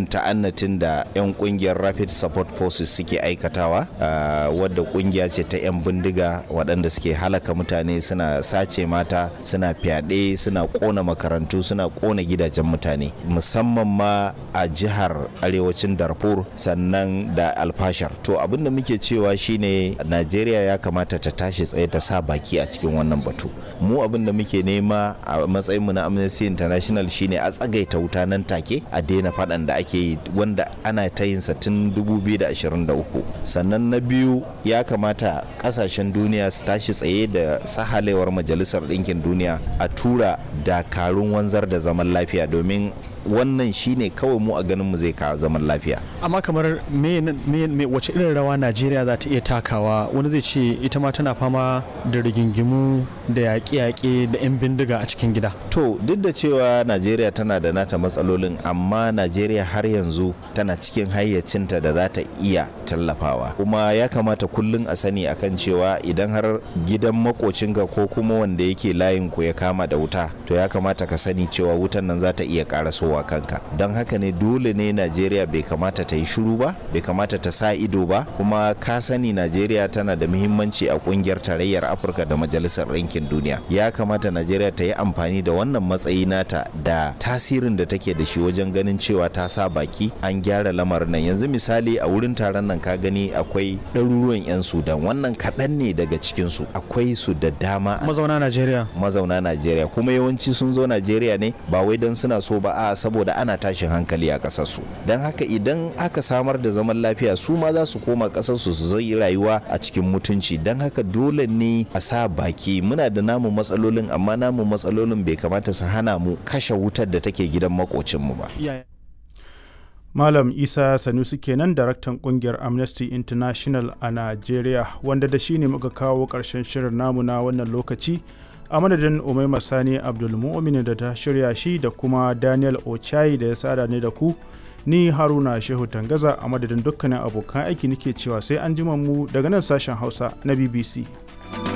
irin ta'annatin da 'yan kungiyar rapid support forces suke aikatawa wadda kungiya ce ta 'yan bindiga waɗanda suke halaka mutane suna sace mata suna fyaɗe suna ƙona makarantu suna ƙona gidajen mutane musamman ma a jihar arewacin darfur sannan da alfashar to abin da muke cewa shine najeriya ya kamata ta tashi tsaye ta sa baki a cikin wannan batu mu abin da muke nema a matsayinmu na amnesty international shine a tsagaita wuta nan take a daina faɗan da ake yi wanda ana ta yin sa tun 2023 sannan na biyu ya kamata ƙasashen duniya su tashi tsaye da sahalewar majalisar ɗinkin duniya a tura dakarun wanzar da zaman lafiya domin wannan shine kawai mu a ganin mu zai kawo zaman lafiya amma kamar me, me, me wace irin rawa najeriya za ta iya takawa wani zai ce ita ma tana fama da rigingimu da yaƙe-yaƙe da 'yan bindiga a cikin gida to duk da cewa najeriya tana da nata matsalolin amma najeriya har yanzu tana cikin hayyacinta da za ta iya tallafawa kuma ya kamata kullum a sani akan cewa idan har gidan makocinka ko kuma wanda yake layin ku ya kama da wuta to ya kamata ka sani cewa wutan nan za ta iya karasowa wa kanka don haka ne dole ne najeriya bai kamata ta yi shiru ba bai kamata ta sa ido ba kuma ka sani najeriya tana da muhimmanci a kungiyar tarayyar afirka da majalisar ɗinkin duniya ya kamata najeriya ta yi amfani da wannan matsayi nata da tasirin da take da shi wajen ganin cewa ta sa baki an gyara lamarin nan yanzu misali a wurin taron nan ka gani akwai ɗaruruwan 'yan sudan wannan kaɗan ne daga cikinsu akwai su da dama mazauna najeriya mazauna najeriya kuma yawanci sun zo najeriya ne ba wai don suna so ba a saboda ana tashin hankali a ƙasarsu don haka idan aka samar da zaman lafiya su ma za su koma ƙasarsu su zai rayuwa a cikin mutunci don haka dole ne a sa baki muna da namu matsalolin amma namu matsalolin bai kamata su hana mu kashe wutar da take gidan makocinmu ba Malam Isa Sanusi kenan daraktan kungiyar Amnesty International a Najeriya wanda da shi ne muka kawo ƙarshen shirin namu na wannan lokaci a madadin umaima sani abdulmu'min da ta shirya shi da kuma daniel ochai da ya sada ne da ku ni haruna shehu tangaza a madadin dukkanin abokan aiki nake cewa sai an jima mu daga nan sashen hausa na bbc